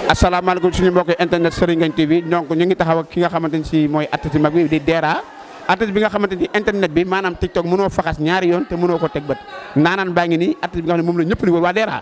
asalaamaaleykum suñu mbokk internet Serigne Ngagne TV donc ñu ngi taxaw ak ki nga xamante ni si mooy artiste mag bi di Dera artiste bi nga xamante ni internet bi maanaam TikTok mënoo faxas ñaari yoon te mënoo ko teg bët naanaan baa ngi nii artiste bi nga xam ne moom la ñëpp di wër waa Dera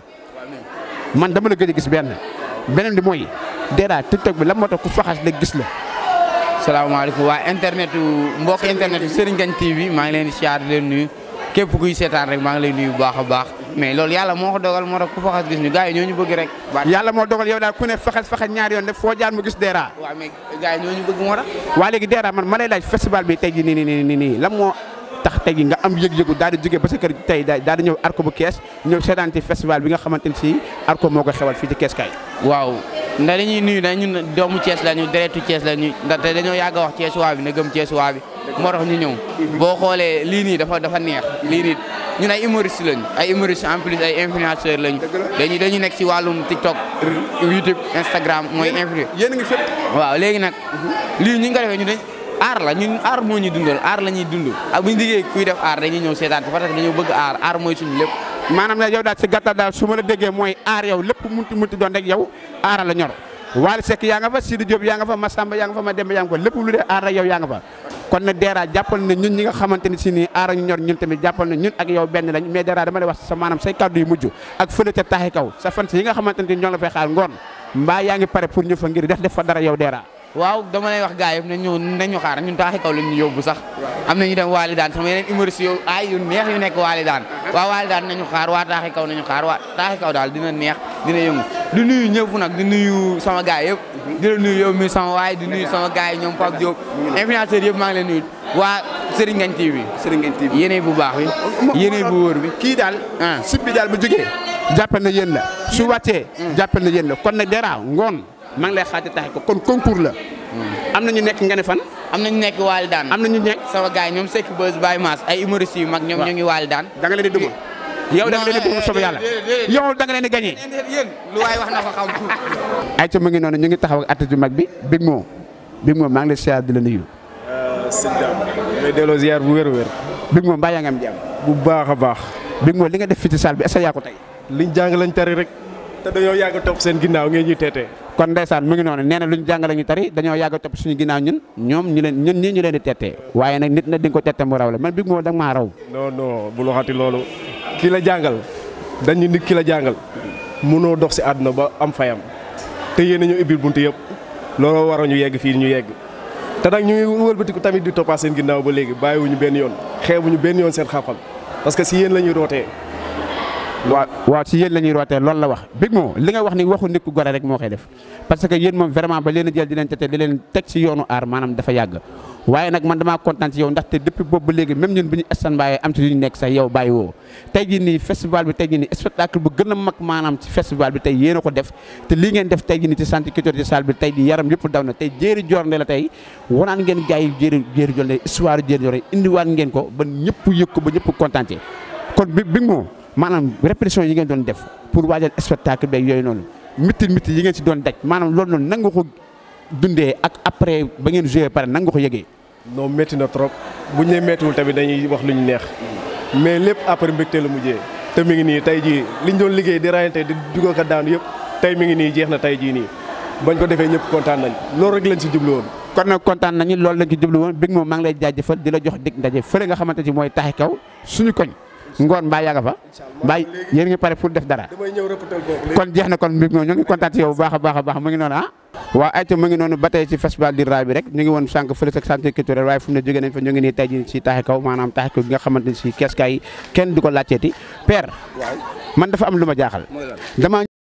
man dama la gëj a gis benn beneen bi mooy Dera TikTok bi lan moo tax ku faxas léegi gis la. salaamaaleykum waa internet mbokk internet Serigne Ngagne TV maa ngi leen di siyaar di leen nuyu képp kuy seetaan rek maa ngi lay nuyu bu baax a baax mais loolu yàlla moo ko dogal moo tax ku faxas gis ñu gars yi ñoo ñu bëgg rek. yàlla moo dogal yow daal ku ne faxas faxas ñaari yoon def foo jaar mu gis Dera. waaw mais gars yi ñoo ñu bëgg moo tax. waa léegi Dera man ma lay laaj festival bi tey jii nii nii nii nii lan moo tax tey jii nga am yëg-yëgu daal di jógee ba sa kër tey daal di ñëw arko bu kees ñëw seetaan ci festival bi nga xamante ni si arko moo ko xewal fii ci kees kaay. waaw ndax dañuy nuyu dañ ñun doomu Thiès lañu deretu Thiès lañu ndaxte dañoo yàgg a wax Thiès waa bi na gëm Thiès waa bi moo tax ñu ñëw boo xoolee lii nii dafa dafa neex lii nii ñun ay humoriste lañu ay humoriste en plus ay influenceur lañu dañuy dañuy nekk si wàllum TikTok YouTube Instagram mooy influ yéen a ngi fépp. waaw léegi nag lii ñu ngi ko defee ñu dañ aar la ñun aar moo ñuy dundal aar la ñuy dund ak bu ñu liggéey kuy def aar dañuy ñëw seetaan parce que dañoo bëgg aar aar mooy suñu lépp maanaam nag yow daal si gàttal daal su ma la déggee mooy aar yow lépp munti munti doon rek yow aara la ñor Waly Seck yaa nga fa Sidi Diop yaa nga fa Massamba yaa nga fa Mademba yaa nga fa lépp lu dee aar rek yow yaa nga fa kon nag Dera jàppal na ñun ñi nga xamante ni si nii aara ñu ñor ñun tamit jàppal na ñun ak yow benn lañ mais Dera dama lay wax sa maanaam say kàddu yu mujj ak fële ca taaxi kaw sa fan yi nga xamante ni ñoo la fay xaar ngoon mbaa yaa ngi pare pour ñu fa ngir def def fa dara yow Dera waaw dama lay wax gars yëpp nañ ñëw nañu xaar ñun taaxi kaw lañ ñu yóbbu sax am na ñu dem waali daan sama yeneen humoriste yow ay yu neex yu nekk waali daan waa waali daan nañu xaar waa taaxi kaw nañu xaar waa taaxi kaw daal dina neex dina yëngu di nuyu ñëpp nag di nuyu sama gars yëpp di la nuyu yow mi sama waay di nuyu sama gars yi ñoom Pape Diop influenceur yëpp maa ngi leen nuyu waa Serigne Ngagne TV Serigne Ngagne TV yéene bu baax bi yéene bu wóor bi kii daal ah sib bi daal bu jógee jàppal na yéen la su wàccee jàppal na yéen la kon nag Dera ngoon maa ngi lay xaati taxi ko kon concours la am na ñu nekk nga ne fan am nañu nekk waali daan am na ñu nekk sama gars yi ñoom Seck Buzz Baye Mass ay humoriste yu mag ñoom ñoo ngi waali daan da nga leen di duma yow da nga leen di duma soobee yàlla yow da nga leen di gagné yéen lu waay wax na ko xam ay ca mu ngi noonu ñu ngi taxaw ak artiste bu mag bi Big Mo Big Mo maa ngi lay siyaar di la nuyu sëñ Dame may delloo ziar bu wér a wér Big Mo mbaa yaa ngi am jàmm bu baax a baax Big Mo li nga def fii ci salle bi est-ce que yaa ko tey liñ jàng lañ tari rek te dañoo yàgg a topp seen ginnaaw ngeen ñuy teetee kon ndeysaan mu ngi noonu nee na lu ñu jàngale ñu tari dañoo yàgg a topp suñu ginnaaw ñun ñoom ñu leen ñun ñii ñu leen di tettee waaye nag nit na di nga ko tette mu raw la man Big Mo da nga maa raw non non bul waxati loolu ki la jàngal dañu nit ki la jàngal mënoo dox si àdduna ba am fayam te yéen a ñu ubbil bunt yëpp looloo waroon ñu yegg fii ñu yegg te nag ñu ngi wëlbatiku tamit di toppaat seen ginnaaw ba léegi bàyyiwuñu benn yoon xeebuñu benn yoon seen xam-xam parce que si yéen la ñuy rootee waaw waaw si yéen la ñuy rootee loolu la wax Big Mo li nga wax ni waxu nit ku gore rek moo koy def parce que yéen moom vraiment ba leen a jël di leen tete di leen teg si yoonu aar maanaam dafa yàgg waaye nag man damaa kontaan ci yow ndaxte depuis boobu ba léegi même ñun bi ñu stand by am ci lu ñu nekk sax yow bàyyi woo tey jii nii festival bi tey jii nii spectacle bu gën a mag maanaam ci festival bi tey yéen a ko def te lii ngeen def tey jii nii ci centre culturel ci salle bi tey jii yaram yëpp daw na tey jéeri jornde la tey wanaan ngeen gars yi jéeri jéeri jornde histoire jéeri jornde indiwaat ngeen ko ba ñëpp yëg ko ba ñëpp kontaan ci kon bi Big Mo maanaam répétition yi ngeen doon def pour waajal spectacle beeg yooyu noonu mitti mitti yi ngeen si doon daj maanaam loolu noonu nan nga ko dundee ak après ba ngeen joué pare nan nga ko yëgee non métti na trop bu ñu nee méttiwul tamit dañuy wax lu ñu neex mais lépp après mbégte la mujjee te mi ngi nii tey jii liñ doon liggéey di rayante di dugg ko daan yëpp tey mi ngi nii jeex na tey jii nii bañ ko defee ñëpp kontaan nañ loolu rek lañ si jublu woon kon nag kontaan nañu loolu lañ ci jublu woon Big Mo maa ngi lay jaajëfal di la jox dig ndaje fële nga xamante ci mooy taxi kaw suñu koñ ngoon mbaa yaa nga fa mbaa yéen ngi pare pour def dara damay ñëw rëppatal boobu kon jeex na kon Big Mo ñu ngi kontaan ci yow bu baax a baax a baax mu ngi noonu ah waaw ayca mu ngi noonu ba tey ci festival di raay bi rek ñu ngi woon sànq fële sa centre culturel waaye fu mu ne jógee nañ fa ñu ngi nii tey ji si taxi kaw maanaam taxi kaw gi nga xamante ni si kees kaay kenn du ko laajteeti père man dafa am lu ma jaaxal dama